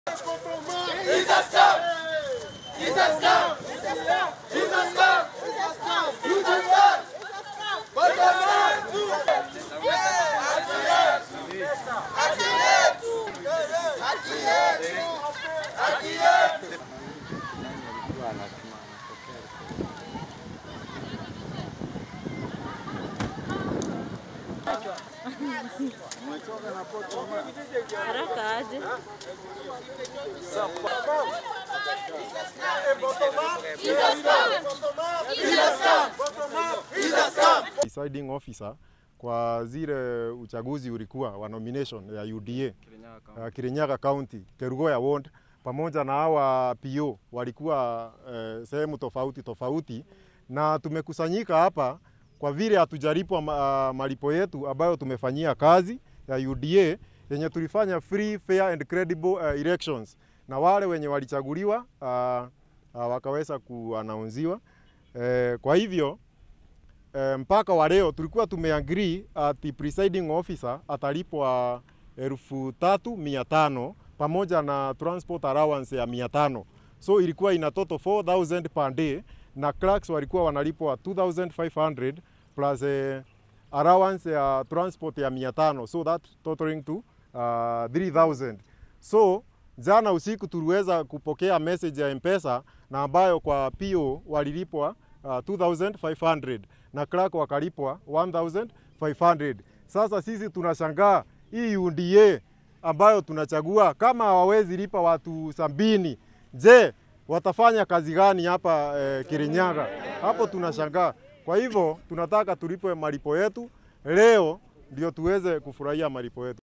Haraka aje. Deciding officer kwa zile uchaguzi ulikuwa wa nomination ya UDA uh, Kirinyaga County, Kerugoya Ward pamoja na hawa PO walikuwa uh, sehemu tofauti tofauti, na tumekusanyika hapa kwa vile hatujalipwa ma, uh, malipo yetu ambayo tumefanyia kazi ya UDA yenye tulifanya free fair and credible uh, elections, na wale wenye walichaguliwa uh, uh, wakaweza kuanaunziwa uh, kwa hivyo E, mpaka wa leo tulikuwa tumeagree ati presiding officer atalipwa elfu tatu mia tano pamoja na transport allowance ya mia tano so ilikuwa ina total 4000 per day na clerks walikuwa wanalipwa 2500 plus eh, allowance ya transport ya mia tano so that totaling to uh, 3000 so jana usiku tuliweza kupokea message ya mpesa na ambayo kwa PO walilipwa uh, 2500 na clerk wakalipwa 1500. Sasa sisi tunashangaa hii UDA ambayo tunachagua kama hawawezi lipa watu sabini, je, watafanya kazi gani hapa eh, Kirinyaga? Hapo tunashangaa. Kwa hivyo tunataka tulipwe malipo yetu leo ndio tuweze kufurahia malipo yetu.